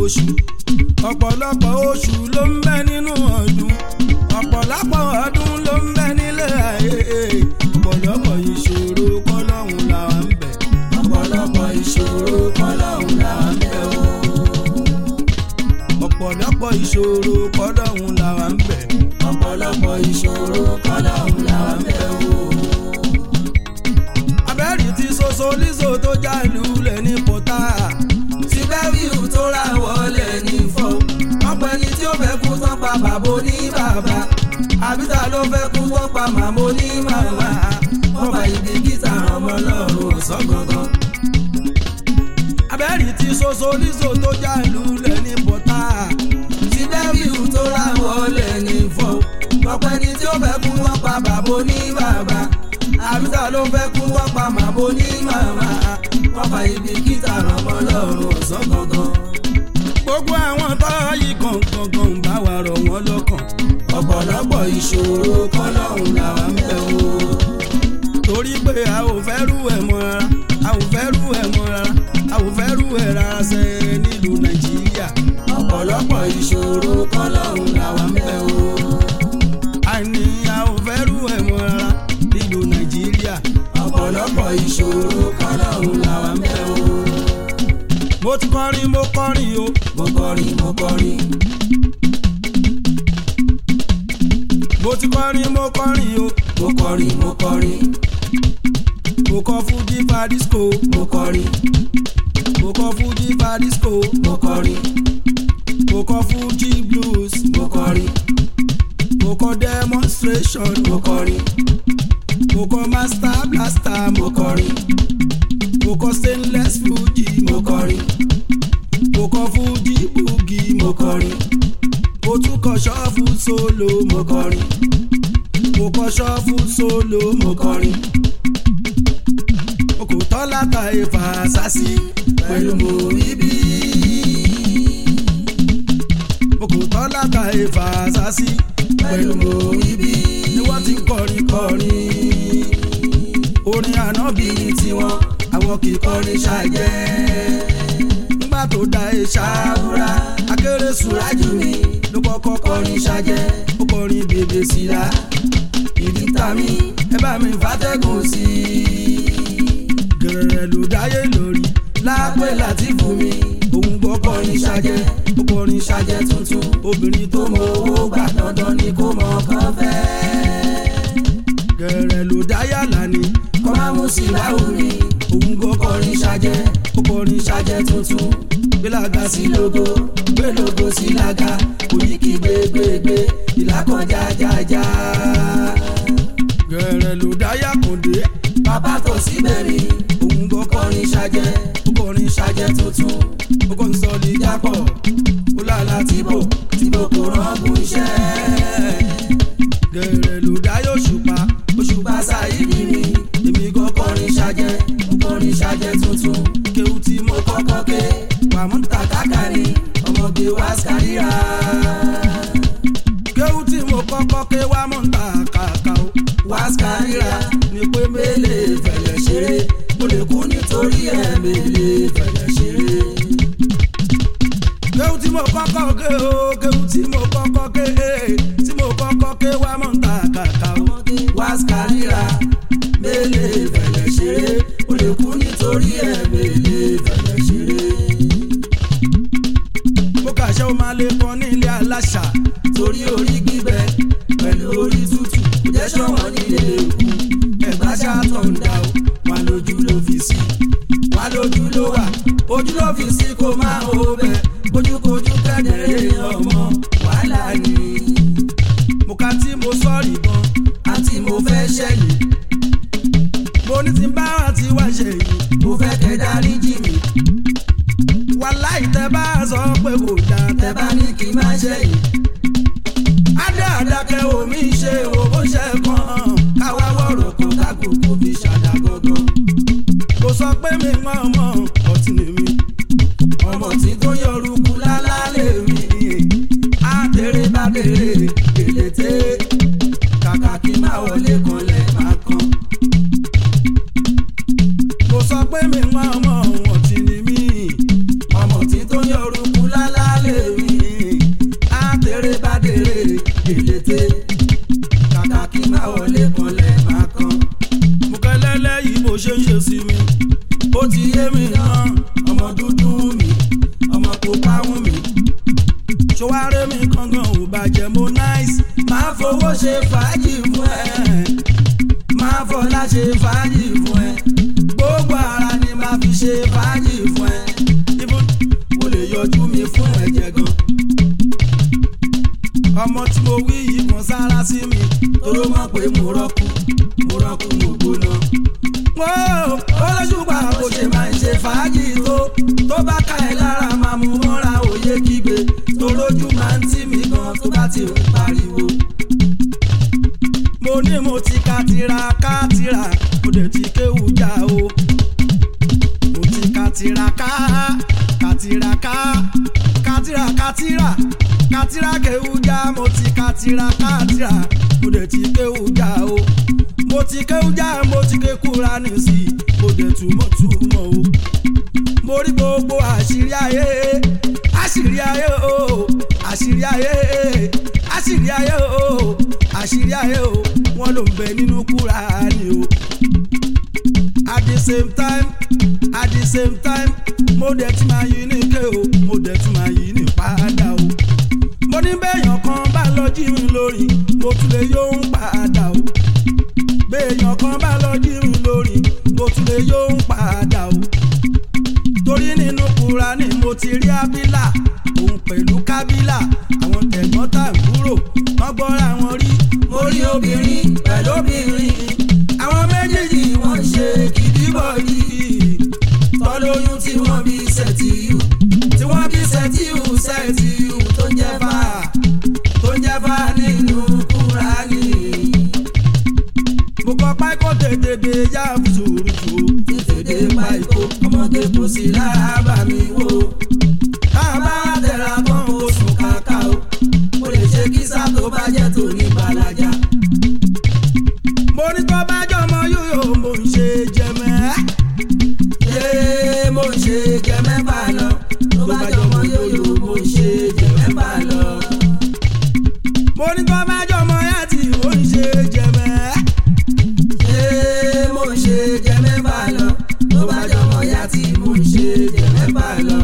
oṣù ọ̀pọ̀lọpọ̀ oṣù ló ń bẹ nínú ọdún ọ̀pọ̀lọpọ̀ ọdún ló ń bẹ nílé ayé ọ̀pọ̀lọpọ̀ ìṣòro kọ́lọ́hún làwa ń bẹ̀ ọ̀pọ̀lọpọ̀ ìṣòro kọ́lọ́hún làwa ń bẹ̀ o. ọ̀pọ̀lọpọ̀ ìṣòro kọ́lọ́hún làwa ń bẹ̀ ọ̀pọ̀lọpọ̀ ìṣòro kọ́lọ́hún làwa ń bẹ̀ o. abẹ́rì ti soso líso tó já lulẹ̀ ní pọ́tà tí bẹ́ẹ̀rù tó ra wọlé ní fọ́ ọ̀pẹ ni tí ó fẹ́ kú tán pa bàbá ní bàbá àbíta ló fẹ́ kú tán pa màmá ní màmá wọ́n bá ibi gíta ọmọ lọ́rùn ọ̀sán gangan. abẹ́rì ti soso líso tó já lulẹ̀ ní pọ́tà tí bẹ́ẹ̀rù tó ra wọlé ní fọ́ ọ̀pẹ ni tí ó fẹ́ kú tán pa bàbá ní bàbá àbíta ló fẹ́ kú tán pa màmá ní màmá wọ́n bá ibi gíta ọmọ lọ́rùn ọ̀sán gangan. gbogbo àwọn tó yí gangan bá wa rọ̀ wọ́n lọ́kàn ọ̀pọ̀lọpọ̀ ìṣòro kọ́lọ́hún làwa ń bẹ̀ o. torí pé a ò fẹ́ rú ẹ̀ mọ́ rárá a ò fẹ́ rú ẹ̀ mọ́ rárá a ò fẹ́ rú ẹ̀ rárá ṣe nílùú nàìjíríà ọ̀pọ̀lọpọ̀ ìṣòro kọ́lọ́hún làwa ń bẹ̀ o. àní a ò fẹ́ rú ẹ̀ mọ́ rárá nílùú nàìjíríà ọ̀pọ̀lọpọ̀ ìṣòro kọ́lọ́hún làwa ń bẹ̀ o. mo ti kọrin mo kọrin o mo kọrin mo kọrin mo ti kọrin mo kọrin o mo kọrin mo kọrin mo kọ fújì fadisco mo kọrin mo kọ fújì fadisco mo kọrin mo kọ fújì blues mo kọrin mo kọ demonstration mo kọrin mo kọ master blaster mo mo kọrin mo kọ stainless fuji mo kọrin mo kọ fuji boogie mo kọrin mo tún kọ ṣọ́ọ̀fù solo mo kọrin mo kọ ṣọ́ọ̀fù solo mo kọrin mo kò tọ́ láta ìfà sásì pẹ̀lú mo ibi. mo kò tọ́ láta ìfà sásì pẹ̀lú mo ibi. ni wọ́n ti ń kọrin kọrin orin ànábì bíi tiwọn àwọn kì í kọrin ṣàjẹ́. nígbà tó da ìṣàwúrà akéré Súrájù mi ló kọ́kọ́ kọrin kọrin ṣàjẹ́. ó kọrin bèbè síra ìdí ta mi ẹ bá mi fà fàtẹ́gùn sí i. gẹ̀rẹ̀ ló dáyé lórí lápẹ́ láti fún mi òun gbọ́ kọrin kọrin ṣàjẹ́ ṣàjẹ́. ó kọrin ṣàjẹ́ ṣàjẹ́ tuntun obìnrin tó tó mọ mọ owó gbà dandan ni kó mọ ọkàn fẹ́. gẹ̀rẹ̀ ló dáyà lánìí kọ́ máa mú sí láwùrí òun gbọ́ kọrin kọrin ṣàjẹ́. ó kọrin ṣàjẹ́ ṣàjẹ́ tuntun gbélága sí sí logo gbé logo sí lága òyìnkì gbégbégbé ìlàkọjá jájá. gẹ̀rẹ̀ ló dáyà kòndé bàbá tó sí bẹ̀rì òun gbọ́ kọrin kọrin ṣàjẹ́ ó kọrin ṣàjẹ́ ṣàjẹ́ tuntun ó kọ́ ń sọ ní jápọ̀ ó lálá tí bò tìbò kò rọ́gùn iṣẹ́. gẹ̀rẹ̀ ló dáyà òṣùpá òṣùpá bàṣà ìdí mi èmi gan kọrin kọrin ṣàjẹ́ kọrin ṣàjẹ́ tuntun kéwù tí mo mo kọ́kọ́ ké pamọ́ ta kàkàrí ọmọge wá sàríra. kéwù tí mo kọ́kọ́ ké wá mọ̀ ń ta kàkà o wá sàríra ní pé mélèé mélèé fẹ̀lẹ̀ ṣeré mo lè kú nítorí ẹ̀ mélèé fẹ̀lẹ̀ ṣeré. kéwù tí mo kọ́kọ́ ké o kéwù tí mo kọ́kọ́ ké tí mo kọ́kọ́ ké wá mọ̀ ń ta kàkà o wá sàríra mélèé fẹ̀lẹ̀ ṣeré mo lè kú nítorí ẹ̀ mélèé fẹ̀lẹ̀ ṣeré. mo kàṣẹ o máa lè kọ ní ilé aláṣà torí orí gbígbẹ pẹ̀lú orí tútù kò jẹ́ ṣọ̀wọ́n nílé èkó ẹ̀gbá ṣáàtọ̀ ń dà ó wà lójú ló fi sí wà lójú ló wà ojú ló fi sí kó máa hó bẹ́ẹ̀ ojúkojú kẹ́dẹ̀ẹ́rẹ́ ọmọ wàhálà ni mo ka tí mo sọ̀rì gan àti mo fẹ́ ṣẹ̀yìn mo ní ti bá àti wá ṣe yìí mo fẹ́ kẹ́ dárí jì mí wàláì tẹ bá sọ pé kò dáa tẹ bá ní kí n má ṣẹ̀yìn adé àdàkẹ́ omi ṣe o bó ṣe kàn káwá wọ̀rọ̀ kan kákòókò fi ṣàdá gangan kò sọ pé mi mọ̀ ọmọ ọtí ni mi ọmọ tí tó yọrùkú lálá lè rí àtẹrẹ bá bèrè èlété kàkà kí n má wọlé kanlẹ̀ má kan kò sọ pé mi mọ̀ ọmọ ọtí ni mi ọmọ tí tó yọrùkú lálá ṣe ń ṣe sí mi ó ti yé mi náà ọmọ dúdú mi ọmọ pupa wù mí ṣọwárẹ́ mi kankan ò bàjẹ́ mo náìsì máa fowó ṣe fàájì fún ẹ máa fọlá ṣe fàájì fún ẹ gbogbo ara ni máa fi ṣe fàájì fún ẹ Even mo lè yọjú mi fún ẹ̀jẹ̀ gan ọmọ tí mo wí yìí kan sára sí mi toró mọ̀ pé mo rọ́kù mo rọ́kù mo gbóná. wọ́n olóṣùpá kò ṣe máa ń ṣe fàájì tó tó bá ká ẹ lára máa mú mọ́ra òye kígbe torójú máa ń tì mí gan tó bá ti ń pariwo. mo ní mo ti ka tira ká tira mo dẹ̀ ti kéwù já o mo ti ka tira ká ka tira ká katira katira katira kewuja mo ti katira katira mo dẹ̀ ti kewuja o mo ti kewuja mo ti ké Kùránì sí i mo dẹ̀ túmọ̀ túmọ̀ o mo rí gbogbo àṣírí ayé àṣírí ayé o àṣírí ayé àṣírí ayé o àṣírí ayé o wọ́n ló ń bẹ nínú Kùránì o at the same time at the same time mo dẹ̀ ti máa yí ní ké o mo dẹ̀ ti máa yí ní padà o mo ní béèyàn kan bá lọ jí mi lórí mo tún lè yóò ń padà o béèyàn kan bá lọ jí mi lórí mo tún lè yóò ń padà o torí nínú Kùránì mo ti rí Ábílà òun pẹ̀lú Kábílà àwọn tẹ̀gbọ́n tàbúrò wọ́n gbọ́ra wọn rí mo rí obìnrin pẹ̀lú obìnrin àwọn méjèèjì wọ́n ṣe kìdíbọ̀ yìí tọ́lóyún tí wọ́n bí sẹ́tìyù tí wọ́n bí sẹ́tìyù sẹ́tìyù tó ń jẹ́ fà tó ń jẹ́ fà nínú Kùránì. mo kọ pákó tètè dé yá fùsùrùsù tètè dé pákó ọmọdé kò sí lára bá mi wò. káàbá tẹ̀ra tán kó sùn kàkà o mo lè ṣe kísà tó bá jẹ́ tòní balaja. mo ní tó bá jọmọ yóyó mo ń ṣe jẹmẹ́ yé mo ń ṣe jẹ mẹ́fà lọ tó bá jọmọ yóyó mo ń ṣe jẹ mẹ́fà lọ. mo ní kó bá jọmọ yàtì mo ń ṣe jẹ mẹ́. yé mo ń ṣe jẹ mẹ́fà lọ tó bá jọmọ yàtì mo ń ṣe jẹ mẹ́fà lọ.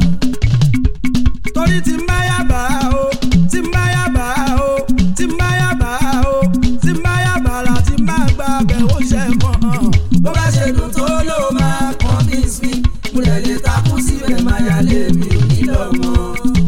torí tí ń bá yàbá o tí ń bá yàbá o tí ń bá yàbá o tí ń bá yàbá la tí ń bá gbà bẹ̀ ó ṣe kàn án. bó bá ṣe dùn tó ló máa convince me mo lè lè takú síbẹ̀ máa yà lé mi ò ní lọ mọ́.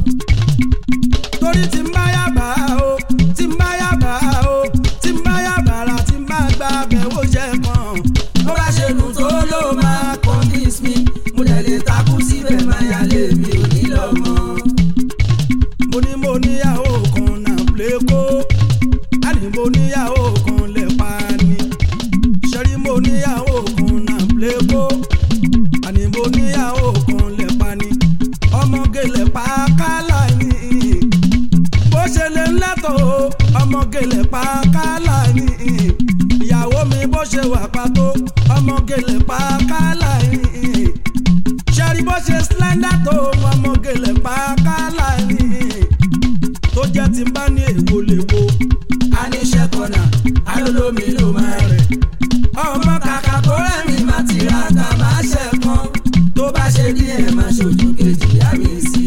torí tí ń bá yàbá o tí ń bá yàbá o tí ń bá yàbá la tí ń bá gbà bẹ̀ ó ṣe kàn án. bó bá ṣe dùn tó ló máa convince me mo lè lè takú síbẹ̀ máa yà lé mi ò ní lọ mọ́. mo ní mo níyàwó kan náà plékó á ní mo níyàwó kan lẹ̀ pa ni ṣẹ́rí mo níyàwó kan náà plékó àní mo níyàwó kan lẹ̀ pa ni ọmọge lẹ̀ pa kálá ni bó ṣe lè lẹ́tọ̀ o ọmọge lẹ̀ pa kálá ni ìyàwó mi bó ṣe wà pàtó ọmọge lẹ̀ pa kálá ni ṣẹ́rí bó ṣe slender tó ọmọge lẹ̀ pa kálá ni tó jẹ́ ti bá ní èwo lè wo a ní ṣẹ́kọ̀nà alólómi ló máa rẹ̀ ọmọ kàkà tó rẹ̀mí máa ti ra ká máa ṣẹ̀kan tó bá ṣe díẹ̀ máa ṣojú kejì yá mi sí.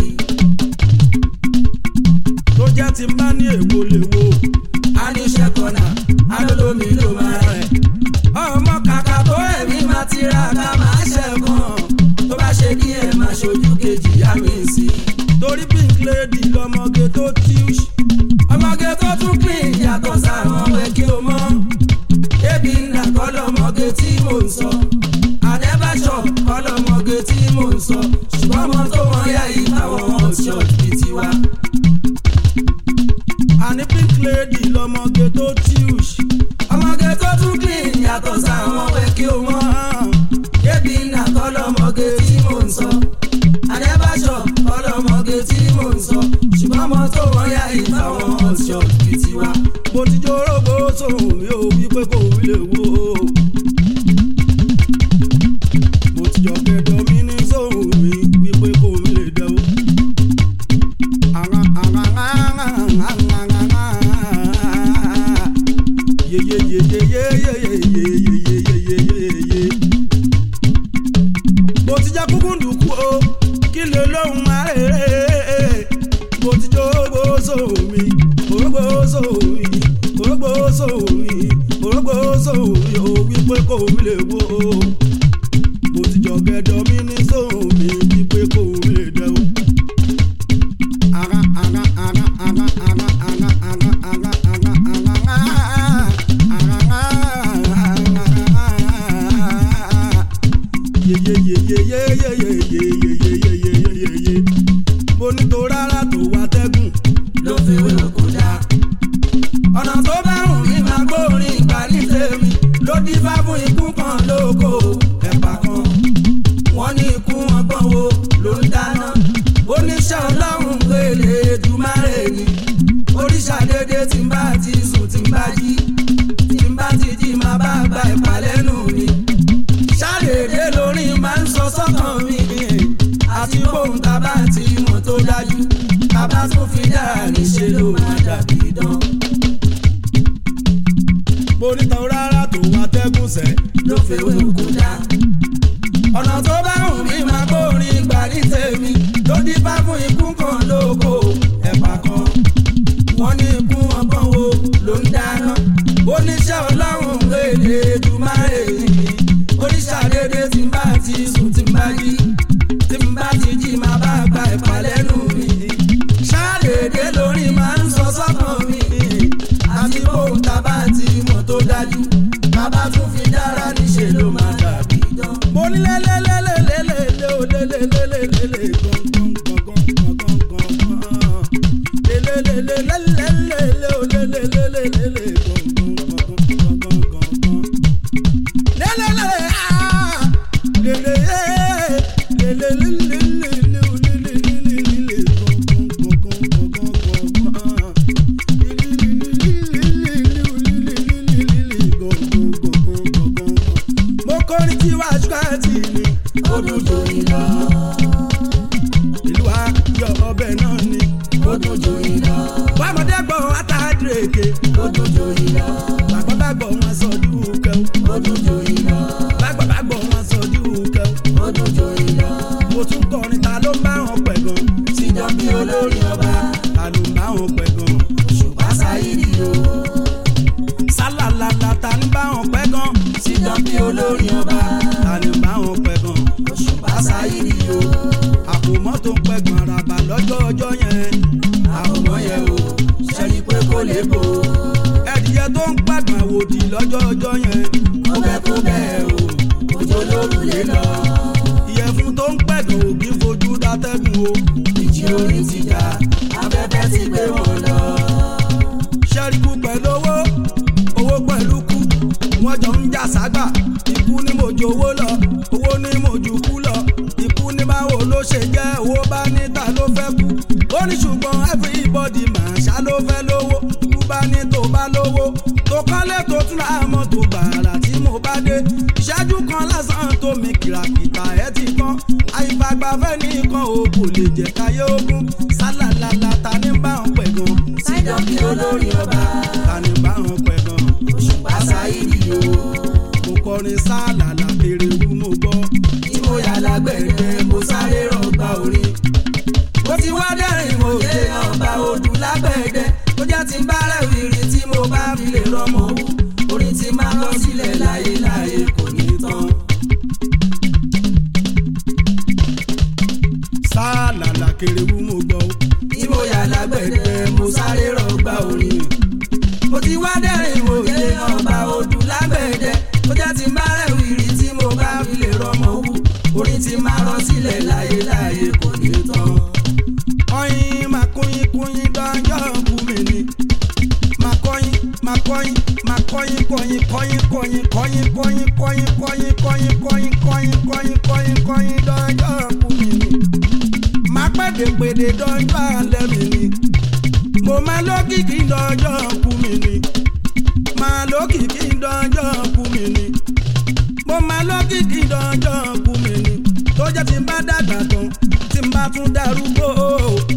tó jẹ́ ti bá ní èwo lè wo a ní ṣẹ́kọ̀nà alólómi ló máa rẹ̀ ọmọ kàkà tó rẹ̀mí máa ti ra ká máa ṣẹ̀kan tó bá ṣe díẹ̀ máa ṣojú kejì yá mi sí. torí pink lady lọmọge tó tíúṣì ọmọge tó tún clean yàtọ̀ sáwọn ẹ̀ kí o mọ̀ ebi ńlá kọlọmọge tí mò ń sọ àdẹ́bàṣọ kọlọmọge tí mò ń sọ ṣùgbọ́n ọmọ tó wọ́n yá yìí táwọn hotshot bíi tiwa. àní pink lady lọmọge tó tíúṣì ọmọge tó tún clean yàtọ̀ sáwọn ẹ̀ kí o mọ̀ ebi ńlá kọlọmọge tí mò ń sọ àdẹ́bàṣọ kọlọmọge tí mò ń sọ ṣùgbọ́n ọmọ tó wọ́n yá yìí táwọn hotshot bíi tiwa. mo ti jóró bó sóhun mi ò wí pé kò wí lè wo. mo ti jọ kẹdọ mi ní sóhun mi wí pé kò wí lè dẹ o. mo ti jọ gẹdọ mi ní sóhun mi bí pé kò lè dẹ o. ara ara ara ara ara ara ara ara ara ara ara yeyeyeyeyeyeyeyeyeyeyeyeye mo ní tó rárá tó wá tẹ́gùn ló fi wé òkú dá. ọ̀nà tó bá wùn mí máa gbórin ìgbà ní tèmi ló dífá fún ikú kan lóko ẹ̀pà kan. wọ́n ní ikú wọn gbọ́n wo ló ń dáná. oníṣẹ́ ọlọ́run gbélé dùmarè ni. oríṣà dédé tí n bá ti sùn tí n bá jí. tí n bá ti jí máa bá gba ẹ̀pà lẹ́nu mi. ṣàdédé lórí máa ń sọ sọ́kàn mi. àti bóun tá bá ti mọ̀ tó dájú. bàbá tún fi dára níṣẹ́ ló máa dàbí dán. mo ní tó rárá tó wá tẹ́gùn sẹ́ ló fèwé òkú dá. ọ̀nà tó bá wùn mí máa gbórin ìgbà ní tèmi tó dífá fún ikú kan lóko ẹ̀pà kan. wọ́n ní ikú ọgbọ́n wo ló ń dáná. oníṣẹ́ ọlọ́run gbèlè dùmarè ni. oníṣà dédé tí n bá ti sùn tí n bá jí. tí n bá ti jí máa bá gba ẹ̀pà lẹ́nu mi. ṣáàdédé lórí máa ń sọ sọ́kàn mi. àti bóun tá bá ti mọ̀ tó dájú. bàbá tún fi dára níṣẹ́ ló máa dàbí dán. mo ní lélẹ́lẹ́lẹ́lẹ́lẹ́ o lélẹ́lẹ́lẹ́lẹ́lẹ́ gángan lélẹ́lẹ́lẹ́lẹ́lẹ́ o lélẹ́lẹ́lẹ́lẹ́ gángan lélẹ́lẹ́ ah lélẹ́ lélẹ́lẹ́lẹ́lẹ́ o lélẹ́lẹ́lẹ́lẹ́ mo kọrin tí wàá ṣúkàtì ni ó dùn jò ìlọ ìlú wa yọ ọbẹ̀ náà ni ó dùn jò ìlọ bámọdé gbọ́ àtàdérèké ó dùn jò ìlọ bàbá bá gbọ́ wọn sọ dúkẹ́ ó dùn jò ìlọ bàbá bá gbọ́ wọn sọ dúkẹ́ ó dùn jò ìlọ mo tún kọrin ta ló ń bá wọn pẹ̀ gan ti dán bí olórí ọba ta ló ń bá wọn pẹ̀ gan ṣùgbọ́n sáyidì o sálàlàlà ta ní bá wọn pẹ̀ gan ti dán bí olórí ọba ta ní bá wọn pẹ̀ gan ṣùgbọ́n sáyidì o àpò mọ́tò pẹ̀ gan àràbà lọ́jọ́ ọjọ́ yẹn àwòmọ́ yẹn o ṣẹ́ni pé kò lè bò ó ẹ̀dìyẹ tó ń pàgbà wòdì lọ́jọ́ ọjọ́ yẹn ó bẹ́ kó bẹ́ẹ̀ o òjò lórúlé lọ ìyẹ̀fun tó ń pẹ̀gàn òbí fojú dátẹ́gùn o ìjì orí ti jà afẹ́fẹ́ ti gbé wọn lọ ṣẹ́ríkù pẹ̀lú owó owó pẹ̀lú kú wọ́n jọ ń jà ságbà ikú ní mojú owó lọ owó ní mojú kú lọ ikú ní báwo ló ṣe jẹ́ owó bá níta ló fẹ́ kú ó ní ṣùgbọ́n everybody máa ṣá ló fẹ́ lówó ikú bá ní tó bá lówó tó kọ́lé tó tún ra mọ́tò gbàrà tí mo bá dé ìṣẹ́jú kan lásán tó mi kìràkìtà ẹ̀ ti kán àìfàgbàfẹ́ nìkan ò kò lè jẹ́ káyé ogun sálàlàlà ta ní bá wọn pẹ̀ gan ti dán bí olórí ọba ta ní bá wọn pẹ̀ gan ṣùgbọ́n sáyidì o mo kọrin sálàlà èrè wú mo gbọ́ tí mo yà lágbẹ̀rẹ̀ mo sáré rọgbà orin mo ti wá dẹ́rìn mo yé ọba odù lágbẹ̀dẹ tó jẹ́ ti ń bá rẹ̀wìrì tí mo bá fi lè rọmọ wú orin ti máa lọ sílẹ̀ láyé láyé kò ní tán. sálàlà kèrè wú mo gbọ́ tí mo yà lágbẹ̀dẹ mo sáré rọgbà orin mo ti wá dẹ́rìn mo yé ọba odù lágbẹ̀dẹ tó jẹ́ ti ń bá rẹ̀wìrì tí mo bá fi lè rọmọ wú orin ti máa lọ sílẹ̀ láyé láyé kò ní tán. ọyìn máa kóyin kóyin dánjọ́ kú mi ni máa kọyin máa kọyin máa kọyin kọyin kọyin kọyin kọyin kọyin kọyin kọyin kọyin kọyin kọyin kọyin kọyin kọyin dánjọ́ kú mi ni máa pèdèpèdè dánjọ́ alẹ́ mi ni mo máa lókìkí dánjọ́ kú mi ni máa lókìkí dánjọ́ kú mi ni mo máa lókìkí dánjọ́ kú mi ni tó jẹ́ tí n bá dàgbà tán tí n bá tún darúgbó